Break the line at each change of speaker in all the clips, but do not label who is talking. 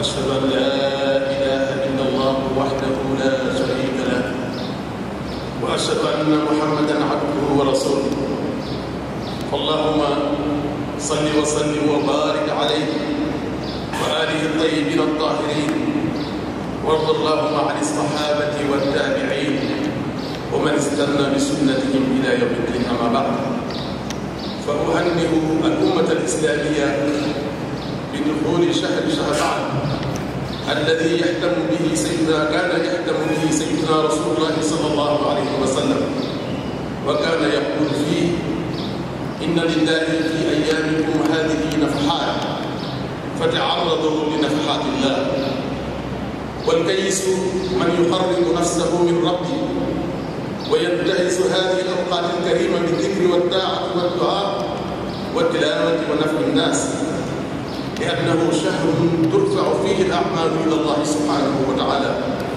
واشهد ان لا اله الا الله وحده لا شريك له واشهد ان محمدا عبده ورسوله اللهم صل وسلم وبارك عليه واله الطيبين الطاهرين وارض اللهم عن الصحابه والتابعين ومن استنى بسنتهم الى يوم الدين اما بعد فأهنئ الأمة الإسلامية بدخول شهر شعبان الذي يهتم به سيدنا كان يهتم به سيدنا رسول الله صلى الله عليه وسلم وكان يقول فيه إن لله في أيامكم هذه نفحات فتعرضوا لنفحات الله والكيس من يقرب نفسه من ربه وينتهز هذه الأوقات الكريمة بالذكر والطاعة والدعاء والتلاوة ونفع الناس لأنه شهر ترفع فيه الأعمال إلى الله سبحانه وتعالى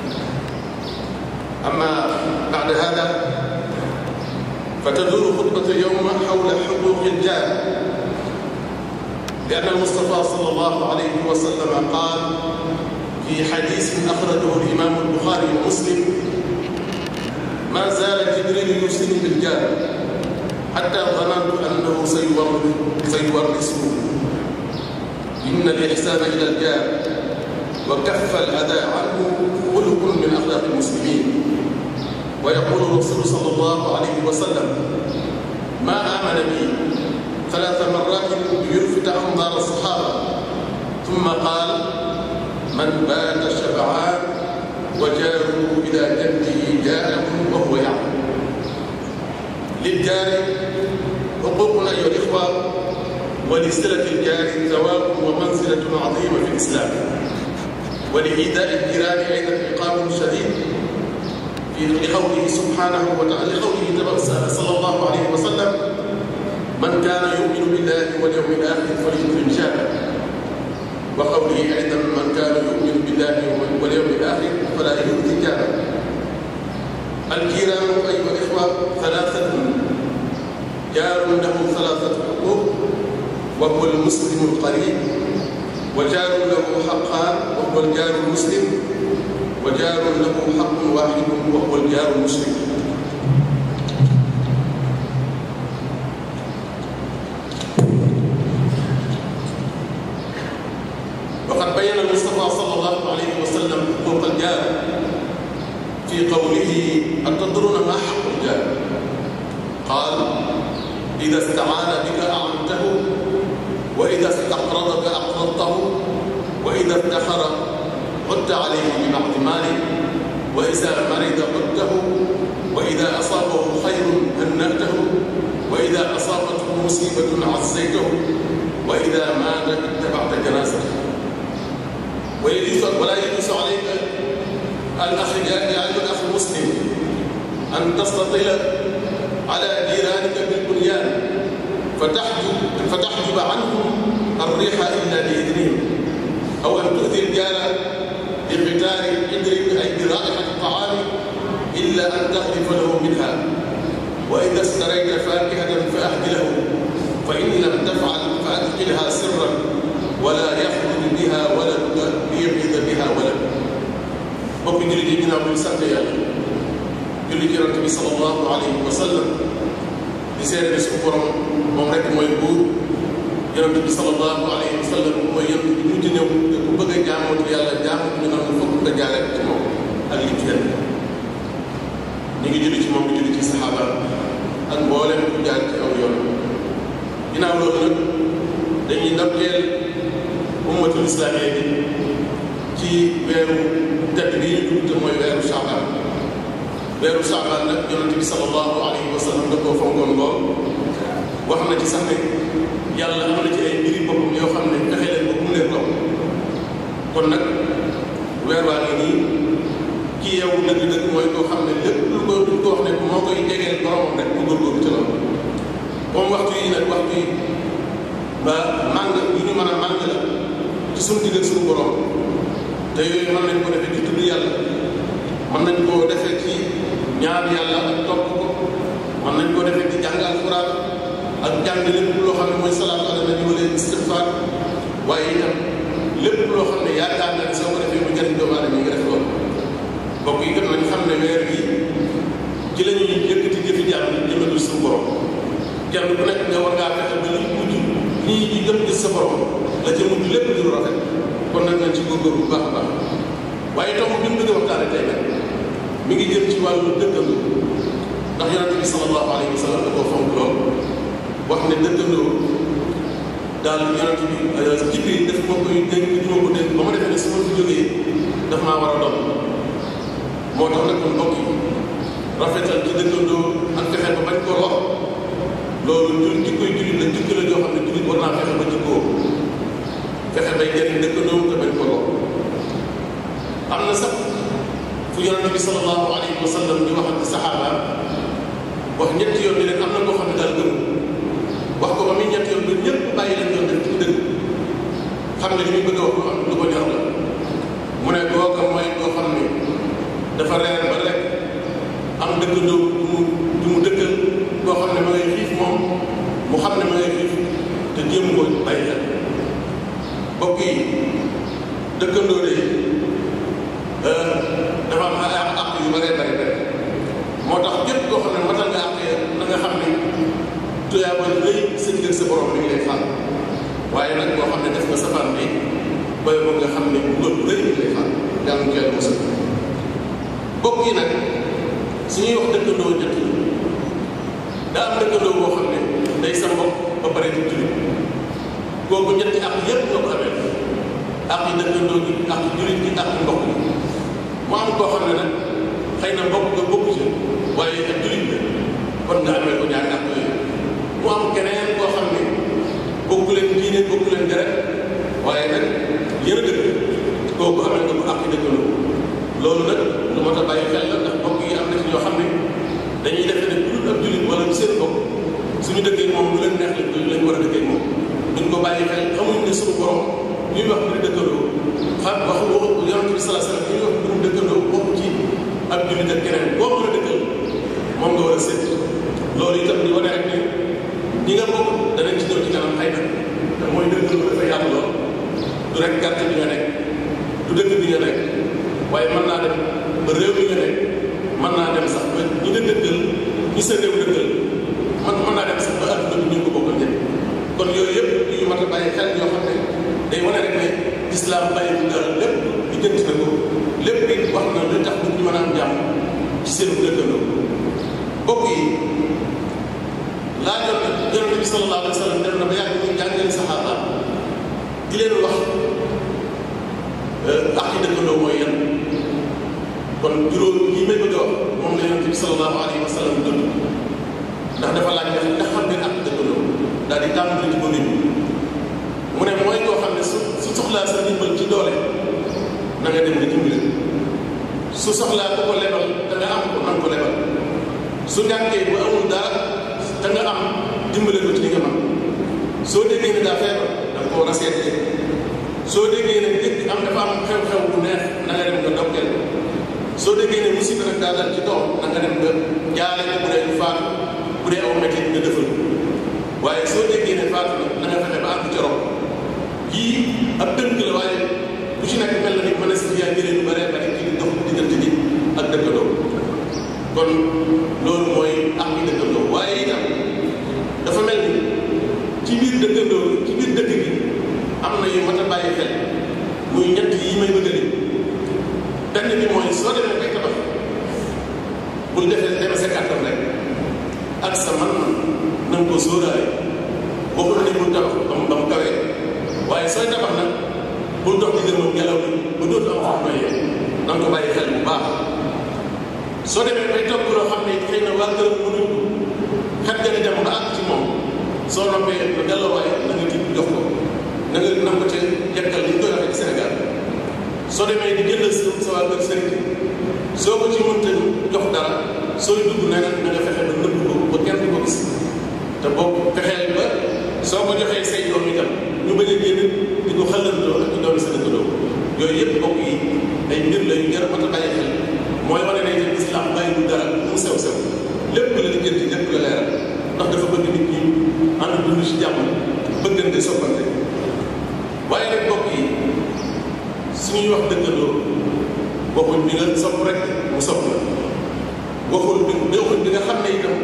أما بعد هذا فتدور خطبة اليوم حول حقوق الجار لأن المصطفى صلى الله عليه وسلم قال في حديث أخرجه الإمام البخاري ومسلم ما زال جبريل يوصيني بالجار حتى ظننت انه سيورثه ان الاحسان الى الجار وكف الاذى عنه خلق من اخلاق المسلمين ويقول الرسول صلى الله عليه وسلم ما امن بي ثلاث مرات يلفت انظار الصحابه ثم قال من بات شبعان وجاره إلى جده جاءه وهو يعلم للجار حقوق أيها الإخوة ولصلة الجار ثواب ومنزلة عظيمة في الإسلام ولإيذاء الجيران أيضا عقاب شديد في لقوله سبحانه وتعالى لقوله صلى الله عليه وسلم من كان يؤمن بالله واليوم الآخر فليكرم جاره وقوله أيضا من كان يؤمن بالله واليوم الآخر فلا يؤذي جاره الجيران أيها الإخوة ثلاثة جار له ثلاثة حقوق وهو المسلم القريب وجار له حقان وهو الجار المسلم وجار له حق واحد وهو الجار المسلم وقد بين المصطفى صلى الله عليه وسلم حقوق الجار في قوله أتدرون ما حق الجار قال إذا استعان بك أعنته وإذا استقرضك أقرضته وإذا افتخر عدت عليه ببعض ماله وإذا مرض عدته وإذا أصابه خير هنأته وإذا أصابته مصيبة عزيته وإذا مات اتبعت جنازته ويجوز ولا يجوز عليك الاخ يا ايها الاخ المسلم ان تستطيل على جيرانك بالبنيان فتحجب فتحجب عنهم الريح الا باذنهم او ان تؤذي الجار بقتال الحجر اي برائحه الطعام الا ان تغرف له منها واذا اشتريت فاكهه فاهدله فان لم تفعل فادخلها سرا ولا يخرج بها ولدك ليغيظ بها ولد mbokk jullit yi ginnaaw bi ñu sant yàlla julli ci yonent bi sallallahu alayhi wa sallam di seede ne suñu borom moom rek mooy buur yonent bi sallallahu alayhi wa sallam mooy yonent bi mujj ñëw te ku bëgg a jaamooti yàlla jaamu ñu xam ne fokk nga jaare ci moom ak li ci yàlla ñu ngi julli ci moom di julli ci saxaaba ak mboolem ku jaar ci aw yoon ginnaaw loolu nag dañuy ndokkeel ummatul islamiyya bi ci weeru tedd bi ñu tudd te mooy weeru Shaaban weeru Shaaban nag yonent bi sallallahu alayhi wa sallam da koo fonkoon lool wax na ci sax ne yàlla am na ci ay mbiri boppam yoo xam ne fexe leen ba mu leen topp kon nag weer waa ngi nii ki yow dëgg-dëgg mooy koo xam ne lépp lu ko lu ko wax ne moo koy jegeel boromam rek mu góorgóorlu ci loolu moom waxtu yi nag waxtu yi ba màng yu ñu mën a màng la ci suñu digg ak suñu borom te yooyu mën nañ ko defee ci tudd yàlla mën nañ koo defee ci ñaar yàlla ak topp ko mën nañ koo defee ci jàng alxuraan ak jàng lépp loo xam ne mooy salaatu ala nabi wala istigfaar waaye itam lépp loo xam ne yaakaar na ne soo ko defee mu jëriñ doomu aadama yi nga def loolu mbokk yi kat nañ xam ne weer wi ci la ñuy yëkkati jëfi jàmm jëmale suñu borom kenn ku nekk nga war ngaa fexe ba li mujj ñii ñi gëm gis sa borom la ca mujj lépp di lu rafet kon nag nañ ci góorgóorlu bu baax a baax waaye tomb bi mu bëgg a waxtaane tey nag mi ngi jëm ci wàllu dëkkandoo ndax yonente bi sallallahu alayhi wa sallam da koo fonk lool wax ne dëkkandoo daal yonente bi Jibril daf ma koy dénk di ma ko dénk ba ma defee ne su ma fi jógee daf maa war a doon moo tax nag kon mbokk yi rafetal ci dëkkandoo ak fexe ba bañ ko lor loolu jul jikkoy jullit la jikko la joo xam ne jullit war naa fexe ba jikkoo fexe bay jëriñ dëkkandoo te bañ ko lor am na sax fu yonente bi sallallahu alayhi wa sallam di wax ak saxaaba wax ñetti yoon bi leen am na koo xam ne daal gëm wax ko ba muy ñetti yoon bi ñëpp bàyyi leen doon def ci dëgg xam ne li muy bëgg a wax lu am lu ko ñor la mu ne kooka mooy koo xam ne dafa reer ba rek am dëkkandoo du mu du mu dëkkal koo xam ne ma ngay xiif moom mu xam ne ma ngay xiif te jéem ko bàyyi xel mbokk yi dëkkandoo de dafa am ay àq yu bëree bëri bëri moo tax képp koo xam ne matal nga àq na nga xam ne tuyaa ba rëy sa digg sa borom mi ngi lay xaar waaye nag boo xam ne def nga safaan bi booy boo nga xam ne loolu rëy mi ngi lay xaar yàlla mu yàlla mos mbokk yi nag su ñuy wax dëkkandoo ñett daa am dëkkandoo boo xam ne day sa mbokk ba pare di jullit kooku ñetti àq yépp nga ko amee àq yi dëkkandoo gi àq jullit gi àq mbokk gi mu am koo xam ne nag xëy na mbokk nga bokk ci waaye ak jullit la kon nga amee ko ñaari àq yooyu mu am keneen koo xam ne bokku leen diine bokku leen deret waaye nag yëre dëkk kooku amee nga ko àq yi dëkkandoo loolu nag lu mat a bàyyi xel la ndax mbokk yi am na ci ñoo xam ne dañuy defe ne ku ab jullit wala seen mbokk suñu dëkkee moom lu leen neex lañ lañ war a dëkkee moom duñ ko bàyyi xel xamuñ ne suñu borom ñuy wax mbiri dëkkandoo xam wax waxu yonente bi salaa salaam ñuy wax mbirum dëkkandoo bokk ci ab jullit ak keneen boo mën a dëkkal moom nga war a seet loolu itam di wane rek ne ñi nga bokk danañ ci ñëw ci kanam xëy na te mooy dëkkandoo dafa yaatu lool du rek gàtt bi nga nekk du dëkk bi nga nekk waaye mën naa dem ba réew mi nga nekk mën naa dem sax ba ñi nga dëkkal ñi sa réew dëkkal man mën naa dem sax ba adduna bi ñu ko bokkal ñëpp kon yooyu yëpp yu mat a bàyyi xel yoo xam ne day wane rek ne islam bàyyi bu dara lépp di jënt na ko lépp it wax na lu tax nit ñi mën a am jàmm ci seen dëkkandoo mbokk yi laajoon na yonente bi sallallahu alayhi wa sallam dem na ba yàgg muy jàngale saxaaba di leen wax ak yi dëkkandoo mooy yan kon juróom yi may bëgg a wax moom la yonente bi sallallahu alayhi wa sallam dund ndax dafa laaj ne ndax xam ngeen ak dëkkandoo daal di tàmbali ci ko nit mu ne mooy koo xam ne su su soxlaa sa ndimbal ci doole na nga dem nga dimbali su soxlaa ku ko lebal da nga am ko nan ko lebal su ñàkkee bu amul dara da nga am dimbale ko ci li nga mën soo déggee ne daa feebar da nga ko war a seetee soo déggee ne dëkk am dafa am xew-xew bu neex na nga dem nga dokkeel soo déggee ne musiba nag daa dal ci doom na nga dem nga jaale ko bu dee faatu bu dee aw métti nga defal waaye soo déggee ne faatu na na nga fexe ba àgg ca rob yii ab tënk la waaye bu ci nekk mel na ni mën a si yaa jëlee lu bëree bëri ci dox diggante ji ak dëkkandoo kon loolu mooy am yi dëkkandoo waaye itam dafa mel ni ci biir dëkkandoo ci biir dëkk gi am na yu mat a bàyyi xel muy ñett yi may bëgg a lim benn bi mooy soo demee bay tabax bul defee deme sa kàttan rek ak sa man-man na nga ko sóoraale bokkul ne bul tabax ba mu ba mu kawee waaye sooy tabax nag bul dox di gërëm ngelaw li ba dootu am xam noyee na nga ko bàyyi xel bu baax soo demee bay topp loo xam ne xëy na waa gërëm mënuñ xet ga di dem ba àgg ci moom soo noppee nga delloo waaye na nga tibb jox ko na nga na ko ca jekkal li ñu koy waxee ci Sénégal soo demee di jëndal sa sa waa kër sëriñ soo ko ci mënta jox dara sooy dugg na nga na nga fexe ba nëbb ko ba kenn du ko gis te boobu fexeel ba soo ko joxee say doom itam ñu bañ a génn di ko xëlandoo ak di doon sa dëkkandoo yooyu yëpp bokk yi ay mbir la yu jar a mat a bàyyi xel mooy wane ne itam islam bàyyi bu dara mu sew sew lépp la liggéenti lépp la leeral ndax dafa bëgg nit ñi ànd dund ci jàmm bëggante soppante waaye nag bokk yi suñuy wax dëkkandoo waxuñ bi nga sopp rek mu sopp la waxul bi waxuñ bi nga xam ne itam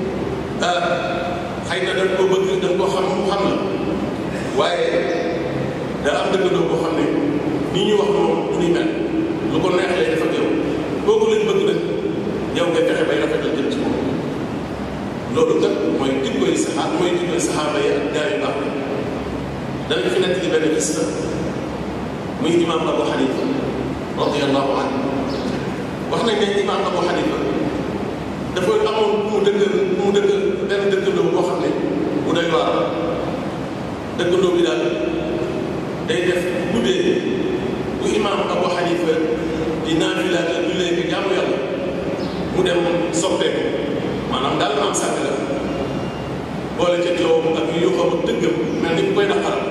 xëy na dañ koo bëgg dañ koo xam mu xam la waaye daa am dëkkandoo boo xam ne nii ñu wax moom du ñuy mel lu ko neex lay def ak yow kooku lañ bëgg nag yow nga fexe bay rafetal jëm ci moom loolu kat mooy jikkoy saxaaba mooy jikkoy saxaaba yi ak gaa yu baax la danañ fi nekk ci benn gis la muy imam Abu Xanifa radiallahu anhu wax nañ ne imam Abu Xanifa dafa amoon ku mu dëkkal ku mu dëkkal benn dëkkandoo boo xam ne bu doy waar dëkkandoo bi daal day def guddee bu imam Abu Xanifa di naafila te du léegi jaamu yàlla mu dem soppeeku maanaam daal maam sàkk la boole ca coowam ak yu xam ak dëggam mel ni ku koy naqaral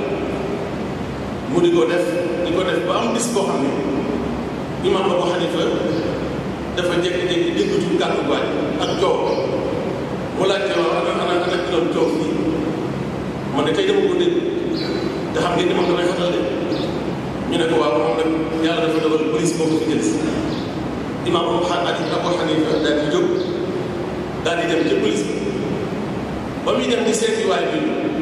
mu di ko def di ko def ba am bis boo xam ne imam Abu Xanifa dafa jékki-jékki déggatu kàddu waaj ak coow mu laajte waaw ana ana ana ki doon coow fii man de tey dama ko dégg te xam ngeen ni moom damay xatal de ñu ne ko waaw moom nag yàlla dafa dogal police moo ko fi jël si imam Abu Xanifa daal di jóg daal di dem ca police bi ba muy dem di seeti waay bi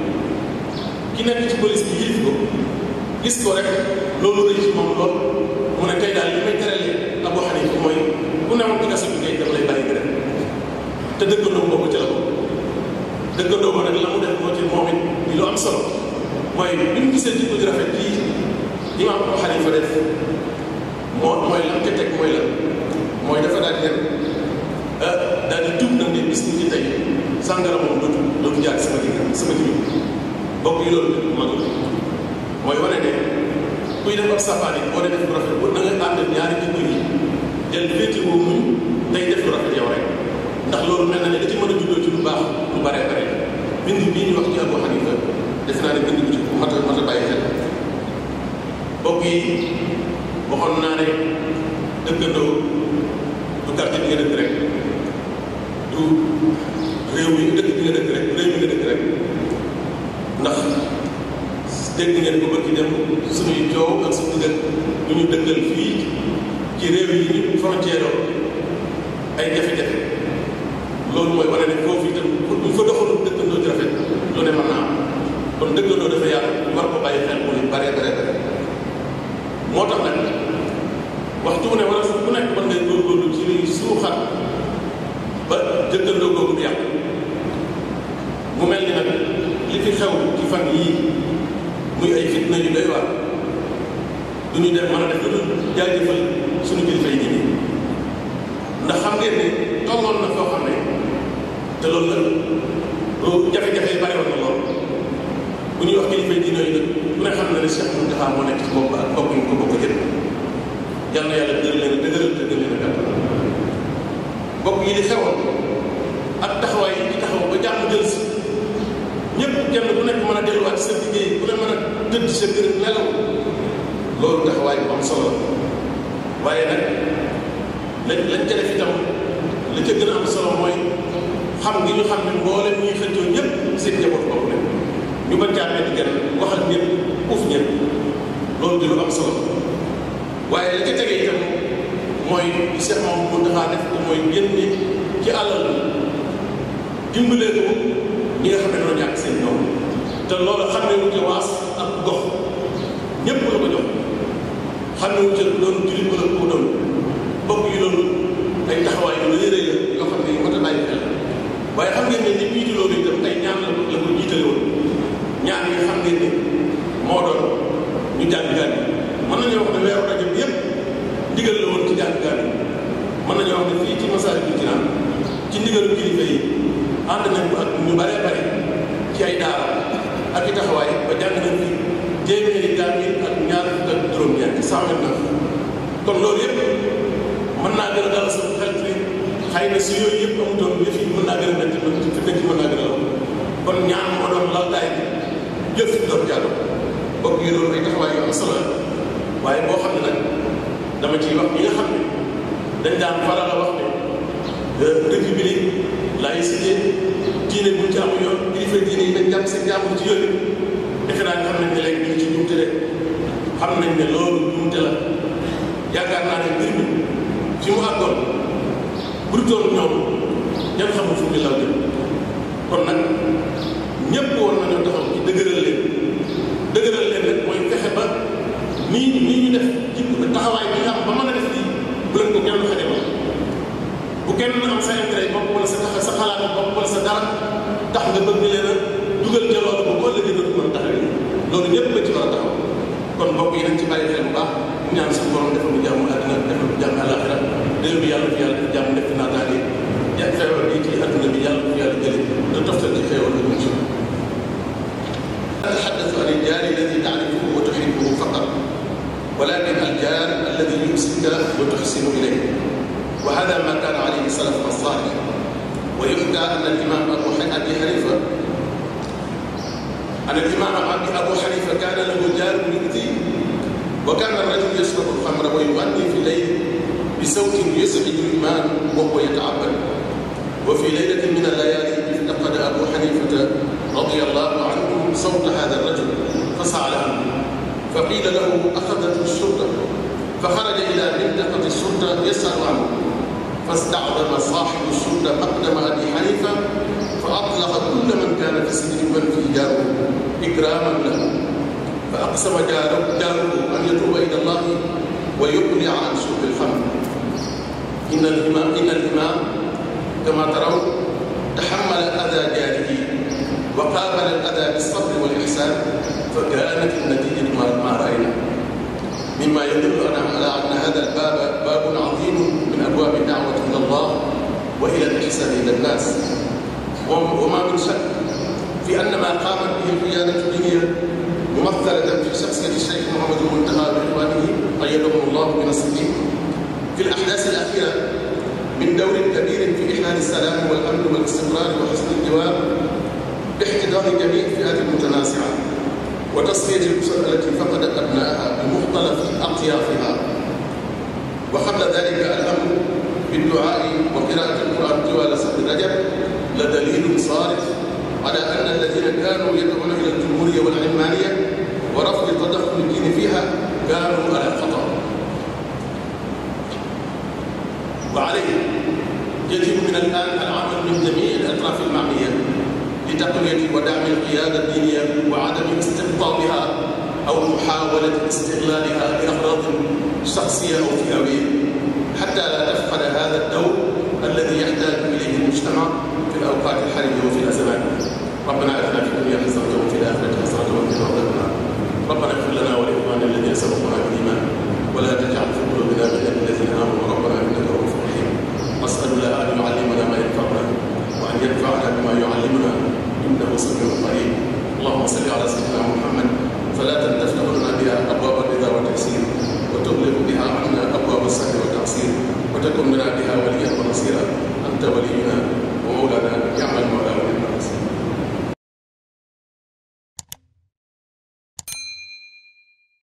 ki nekk ci police bi yilif ko gis ko rek loolu rëy ci moom lool mu ne tey daal li may teralee Abu Xanifa mooy ku newoon ci kaso bi kay dama lay bàyyi nga dem te dëkkandoo boobu ci la ko dëkkandoo ba nag la mu def moo ci moom it di lu am solo mooy bi mu gisee jikko ji rafet yi imaam Abu Xanifa def moo mooy lam ca teg mooy la mooy dafa daal di dem daal di tuub nag ne bis ni ci tey sàngara moom dootu dootu jaar sama digg sama digg bokk yi loolu mag mooy wane ne kuy def ab safaani boo dee def lu rafet bu na nga ànd ñaari jikko yi del féeti woo muñ tey def lu rafet yow rek ndax loolu mel na ne da ci mën a juddoo ci lu baax lu bare bare bind bii ñu wax ci Abu Xanifa def naa ne bind bu ci mat a mat a bàyyi xel bokk yi waxoon naa ne dëkkandoo du quartier bi nga dëkk rek du réew mi dëkk bi nga dëkk rek réew mi nga dëkk rek ndax dégg ngeen ko bëgg dem suñuy coow ak suñu dëkk lu ñu dëkkal fii ci réew yi ñu frontière ay jafe-jafe loolu mooy wane ne foofu itam buñ fa doxalul dëkkandoo ci rafet lu ne mën naa am kon dëkkandoo dafa yàlla ñu war ko bàyyi xel mu ne bare bare bare moo tax nag waxtu bu ne wala fu nekk mën ngay góorgóorlu ci luy suuxat ba dëkkandoo googu du yàq mu mel ni nag li fi xew ci fan yii muy ay fitna yu doy waar du ñu def mën a def lu dul jaajëfal suñu kilifa yi nii ndax xam ngeen ne tolloon na foo xam ne te loolu la lu jafe-jafe yi bari woon na lool bu ñuy wax kilifa yi diine yi nag ku ne xam na ne Cheikh Mountakha moo nekk ci bopp ak bopp ñu ko bokk jël yal na yàlla dëgëral leen dëgëral te gën leen a gàttal bokk yi di xewoon ak taxawaay yi di taxaw ba jàmm jël si ñëpp kenn ku nekk mën a delluwaat sa liggéey ku ne mën a tëdd sa kër nelaw loolu taxawaay bu am solo waaye nag lañ lañ ca def itam la ca gën a am solo mooy xam gi ñu xam ne mboolem ñuy xëccoo ñëpp seen njaboot bopp ne ñu bañ caa benn kenn waxal ñëpp uuf ñëpp loolu di lu am solo waaye la ca tege itam mooy li Cheikh moom mu taxaa def ko mooy génne ci àllal dimbalee ko ñi nga xam ne dañoo ñàkk seen doom te loolu xam ne wu ca waas ak gox ñëpp la ko jox xam ne wu ca doon jullit wala ko doon bokk yi loolu ay taxawaay yu rëy rëy la yoo xam ne yu mat a bàyyi xel waaye xam ngeen ne li jiitu loolu itam ay ñaan la la ko jiitale woon ñaan yi xam ngeen ne moo doon ñu jàng gaan yi mën nañoo wax ne weeru rajab yëpp ndigal la woon ci jàng gaan yi mën nañoo wax ne fii ci Masaalikul Jinaan ci ndigalu kilifa yi ànd nañ ko ak ñu bare bare ci ay daara ak i taxawaay ba jàng nañ fi téeméeri kaamil ak ñaar fukk ak juróom-ñeent cent vingt-neuf kon loolu yëpp mën naa gën a dal sa xel ci xëy na si yooyu yëpp amutoon yëf yi mën naa gën a métti fi nekk mën naa gën a law kon ñaan moo doon laltaay bi jëf si doon jàll bokk yi loolu ay taxawaay yu am solo la waaye boo xam ne nag dama ciy wax ñi nga xam ne dañ daan faral a wax ne république laïcité diine buñ ci amu yoon kilifa diine yi dañ jàpp seen jàmbur ci yooyu defe naa nga xam ne ne léegi ñu ngi ci jumte de xam xam nañ ne loolu juumte la yaakaar naa ne mbir mi fi mu àggoon bu doon ñoom ñan xamul fu mu law jëm kon nag ñëpp war nañoo taxaw ci dëgëral leen dëgëral leen rek mooy fexe ba nii nii ñu def ci taxawaay bi nga am ba mën a def lii bu leen ko kenn xajamal bu kenn am sa intérêt bopp wala sa tax sa xalaat bopp wala sa dara tax nga bëgg leen a dugal ca loolu ba boo ëllëgee dootu mën taxawee loolu ñëpp la ci war a taxaw kon mbokk yi nañ ci bàyyi xel bu baax ñaan suñu borom defal lu jàmm àddina defal lu jàmm àllaaxira réew bi yàlla fi yàlla def jàmm def naataange ja feebar bi ci àdduna bi yàlla fi yàlla jële te toftal ci xéewal ak mucc أتحدث عن الجار الذي تعرفه وتحبه فقط ولكن الجار الذي يمسك وتحسن إليه وهذا ما كان عليه السلف الصالح ويحكى أن الإمام أبو أبي حنيفة أن الإمام أبو حنيفة كان له جار يؤذيه وكان الرجل يشرب الخمر ويغني في الليل بصوت يزعج الإمام وهو يتعبد وفي ليلة من الليالي افتقد أبو حنيفة رضي الله عنه صوت هذا الرجل فسعى له فقيل له أخذته الشرطة فخرج إلى منطقة الشرطة يسأل عنه فاستعظم صاحب الشرطة مقدم أبي حنيفة فأطلق كل من كان في السجن من في جاره إكراما له فأقسم جاره, جاره أن يتوب إلى الله ويقلع عن شرب الخمر إن الإمام إن الإمام كما ترون تحمل أذى جاره وقابل الأذى بالصبر والإحسان فكانت النتيجة ما رأينا مما يدل على أن هذا الباب باب عظيم من أبواب الدعوة إلى الله وإلى الإحسان إلى الناس وما من شك في أن ما قامت به القيادة الدينية ممثلة في شخصية الشيخ محمد المنتهى بإخوانه أيدهم الله بنصره في الأحداث الأخيرة من دور كبير في إحلال السلام والأمن والاستقرار وحسن الجوار باحتضان جميع الفئات المتنازعة وتصفية الأسر التي فقدت أبنائها بمختلف أطيافها وقبل ذلك الأمر بالدعاء وقراءة القرآن طوال شهر رجب لدليل صارف على أن الذين كانوا يدعون إلى الجمهورية والعلمانية ورفض تدخل الدين فيها كانوا على خطأ وعليه يجب من الآن العمل من جميع الأطراف المعنية لتقوية ودعم القيادة الدينية وعدم استقطابها أو محاولة استغلالها لأغراض شخصية أو فئوية حتى لا تفقد هذا الدور الذي يحتاج إليه المجتمع في الأوقات الحرجة وفي الأزمات